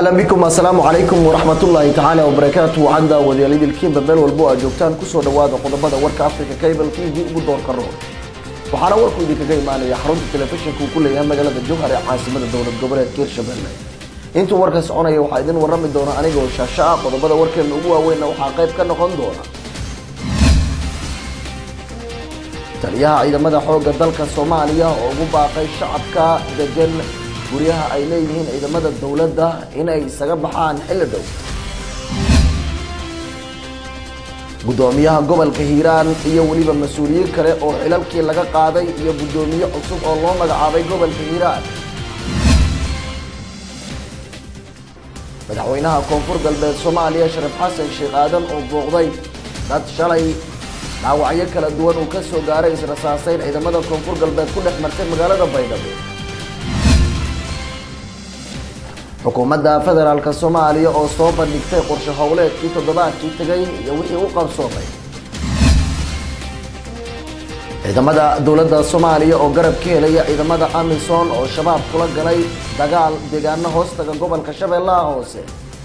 ahlan bikum assalaamu calaykum waraxmatullaahi tacaala wabarakaatu wacanda wadaalidilkiinba meel walbo aad joogtaan kusoo dhawaada qodobada warka africa cable t v ugu doorka roor waxaana warku idinkaga imaanaya xarunta telefishinka uu ku leeyahay magaalada jowhar ee caasimada dowlad goboleedka hirshabelle intuu warka soconaya waxaa idin warami doona anigoo shaasho ah qodobada warkeena ugu waaweynna waxaa qayb ka noqon doona taliyaha ciidamada xoogga dalka soomaaliya oo ugu baaqay shacabka degan guryaha ay leeyihiin ciidamada dowladda inay isaga baxaan xilli dhow guddoomiyaha gobolka hiiraan iyo weliba mas-uuliyiin kale oo xilalkii laga qaaday iyo guddoomiye cusub oo loo magacaabay gobolka hiiraan madaxweynaha koonfur galbeed soomaaliya sharaf xasan sheekh aadan oo booqday dad shalay dhaawacyo kala duwan uu ka soo gaaray israsaaseyn ciidamada koonfur galbeed ku dhex martay magaalada baydhabo xukuumadda federaalk soomaaliya oo soo bandhigtay qorshe howleedkii toddobaadkii tegay iyo wixii u qabsoomay ciidamada dowladda soomaaliya oo garab ka helaya ciidamada amisom oo shabaab kula galay dagaal deegaano hoostaga gobolka shabeellaha hoose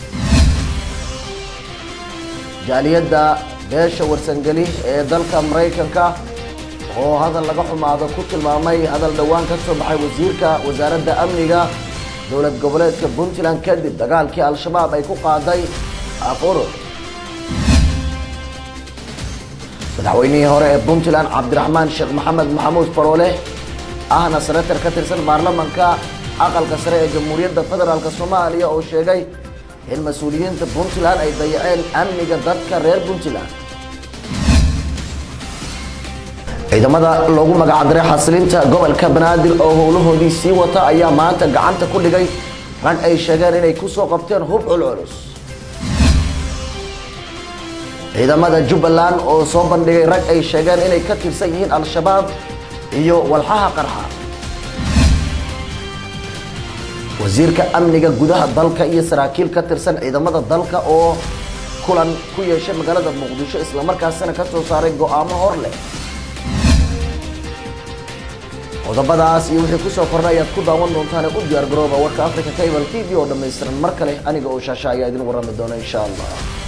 jaaliyadda beesha warsangeli ee dalka maraykanka oo hadal laga xumaado ku tilmaamay hadal dhowaan ka soo baxay wasiirka wasaaradda amniga dowlad goboleedka puntland kadib dagaalkii al-shabaab ay ku qaaday afurur madaxweynihii hore ee puntland cabdiraxmaan sheekh maxamed maxamuud faroole ahna senatar ka tirsan baarlamanka aqalka sare ee jamhuuriyadda federaalk soomaaliya oo sheegay in mas-uuliyiinta puntland ay dayaceen amniga dadka reer puntland ciidamada loogu magacdaray xasilinta gobolka banaadir oo howlahoodii sii wata ayaa maanta gacanta ku dhigay rag ay sheegeen inay kusoo qabteen hub culculus ciidamada jubbaland oo soo bandhigay rag ay sheegeen inay ka tirsan yihiin al-shabaab iyo walxaha qarxa wasiirka amniga gudaha dalka iyo saraakiil ka tirsan ciidamada dalka oo kulan ku yeeshay magaalada muqdisho islamarkaasina ka soo saaray go-aamo hor leh qodobadaas iyo wixii kusoo kornay ayaad ku daawan doontaan u diyaar garooba warka africa cable t v oo dhammaystiran mar kale aniga oo shaasha ayaa idin warami doona insha allah